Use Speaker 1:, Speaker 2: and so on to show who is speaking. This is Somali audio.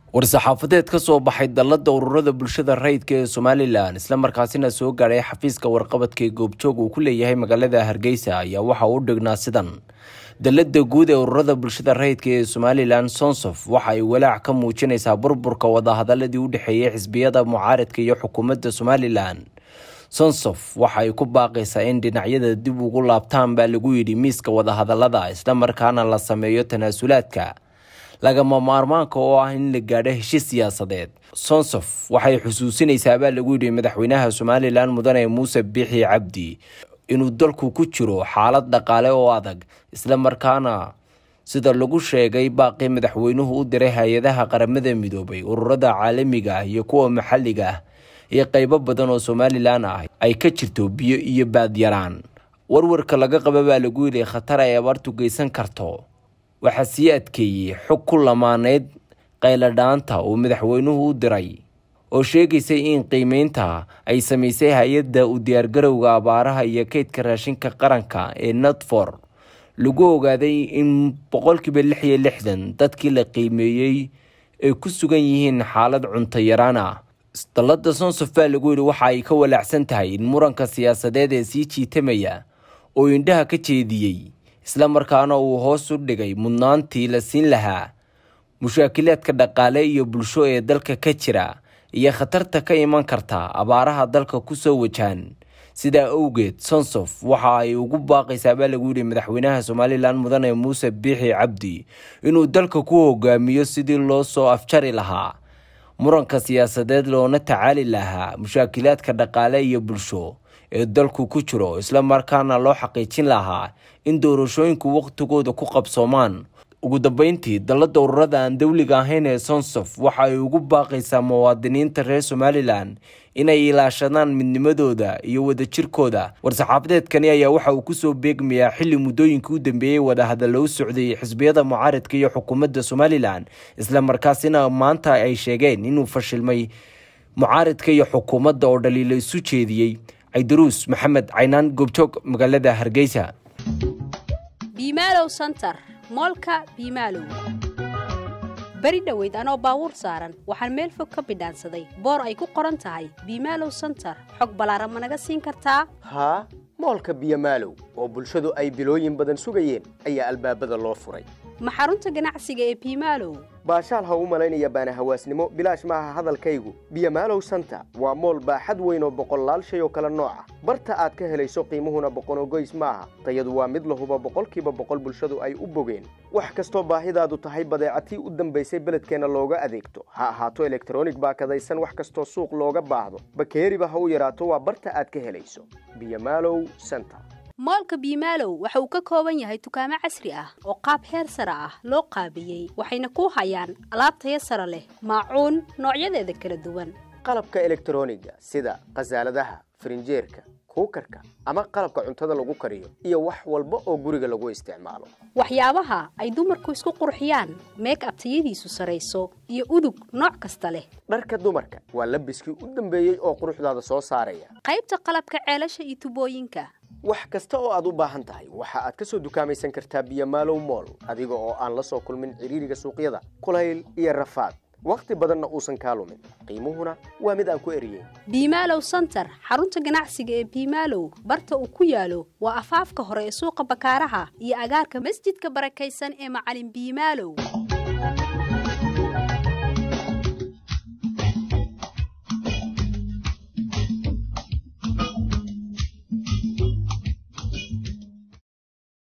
Speaker 1: war-saxaafadeed ka soo baxay dallada ururada bulshada rayidka ee somalilan islamarkaasina soo gaadhay xafiiska warqabadka ee goobjoog uu ku leeyahay magaalada hargeysa ayaa waxa uu dhignaa sidan dallada guud ee ururada bulshada rayidka ee somalilan sonsof waxa ay walaac ka muujinaysaa burburka wadahadaladii u dhexeeyay xisbiyada mucaaradka iyo xukuumadda somalilan sonsof waxa ay ku baaqaysaa in dhinacyada dib ugu laabtaan baa lagu yidhi miiska wadahadalada islamarkaana la sameeyo tanaasulaadka lagama maarmaanka oo ah in la gaadho heshiis siyaasadeed sonsof waxay xusuusinaysaa baa lagu yidhi madaxweynaha somalilan mudane muuse biixi cabdi inuu dalku ku jiro xaalad dhaqaale oo adag islamarkaana sida lagu sheegay baaqii madaxweynuhu u diray hay-adaha qaramada midoobay ururada caalamiga ah iyo kuwa maxalliga ah iyo qeybo badan oo somalilan ah ay ka jirto biyo iyo baadyaraan warwarka laga qaba baa lagu yidhi khatar ay abaartu geysan karto waxaa sii adkeeyey xog ku lamaaneyd qayladhaanta uu madaxweynuhu u diray oo sheegaysay in qiimeynta ay samaysay hay-adda u diyaargarowga abaaraha iyo kaydka raashinka qaranka ee natfor lagu ogaaday in boqolkiiba lix iyo lixdan dadkii la qiimeeyey ay ku sugan yihiin xaalad cunto yaraan ah dallada sonsof baa lagu yidhi waxa ay ka walaacsan tahay in muranka siyaasadeed ee sii jiitamaya oo indhaha ka jeediyey islamarkaana uu hoos u dhigay mudnaantii la siin lahaa mushaakilaadka dhaqaale iyo bulsho ee dalka ka jira iyo khatarta ka iman karta abaaraha dalka kusoo wajahan sidaa awgeed sonsof waxa ay ugu baaqaysaa baa lagu yidhi madaxweynaha somalilan mudane muuse biixi cabdi inuu dalka ku hogaamiyo sidii loo soo afjari lahaa muranka siyaasadeed loona tacaali lahaa mushaakilaadka dhaqaale iyo bulsho ee dalku ku jiro islamarkaana loo xaqiijin lahaa in doorashooyinku waqtigooda ku qabsoomaan ugu dambeyntii dallada ururada aan dowliga ahayn ee sonsof waxa ay ugu baaqaysaa muwaadiniinta reer somalilan inay ilaashadaan midnimadooda iyo wadajirkooda war-saxaafadeedkani ayaa waxa uu kusoo beegmayaa xilli muddooyinkii u dambeeyey wadahadalla u socday xisbiyada mucaaradka iyo xukuumadda somalilan islamarkaasina maanta ay sheegeen inuu fashilmay mucaaradka iyo xukuumadda oo dhaliilo isu jeediyey caydaruus maxamed caynaan goobjoog magaalada hargeysa
Speaker 2: biimaalow santar moolka biimaalow beri dhoweyd anoo baabuur saaran waxaan meel fog ka bidhaansaday boor ay ku qoran tahay biimaalow santar xog ballaaran ma naga siin kartaa
Speaker 3: haa moolka biyomaalow oo bulshadu ay bilooyin badan sugayeen ayaa albaabada loo furay
Speaker 2: ma xarunta ganacsiga ee biimaalow
Speaker 3: baashaal ha u malaynaya baana hawaasnimo bilaash maaha hadalkaygu biyomaalow santa waa mool baaxad weyn oo boqollaal shay oo kale nooca barta aad ka helayso qiimuhuna boqonogoys maaha tayadu waa mid lahuba boqolkiiba boqol bulshadu ay u bogeen wax kastoo baahidaadu tahay badeecatii u dambaysay beledkeenna looga adeegto ha ahaato elektronig baakadaysan wax kastoo suuq looga baahdo bakeeriba ha u yaraato waa barta aad ka helayso biyomaalow santa
Speaker 2: moolka biimaalow waxa uu ka kooban yahay dukaamo casri ah oo qaab heer sare ah loo qaabiyey waxayna ku hayaan alaab taya sare leh maacuun noocyadeeda kala duwan
Speaker 3: qalabka elektroniga sida khasaaladaha farinjeerka kuukarka ama qalabka cuntada lagu kariyo iyo wax walba oo guriga lagu isticmaalo
Speaker 2: waxyaabaha ay dumarku isku qurxiyaan meeg abtayadiisu sarayso iyo udug nooc kasta leh
Speaker 3: dharka dumarka waa labiskii u dambeeyey oo quruxdaada soo saaraya
Speaker 2: qaybta qalabka ceelasha iyo tubooyinka
Speaker 3: wax kasta oo aad u baahan tahay waxa aad ka soo dukaamaysan kartaa biyomaalow mool adiga oo aan la soo kulmin cidhiiriga suuqyada kulayl iyo rafaad wakhti badanna uusan kaa lumin qiimuhuna waa mid aan ku eriyeyn
Speaker 2: biimaalow santar xarunta ganacsiga ee biimaalow barta uu ku yaalo waa afaafka hore ee suuqa bakaaraha iyo agaarka masjidka barakaysan ee macalin biimaalow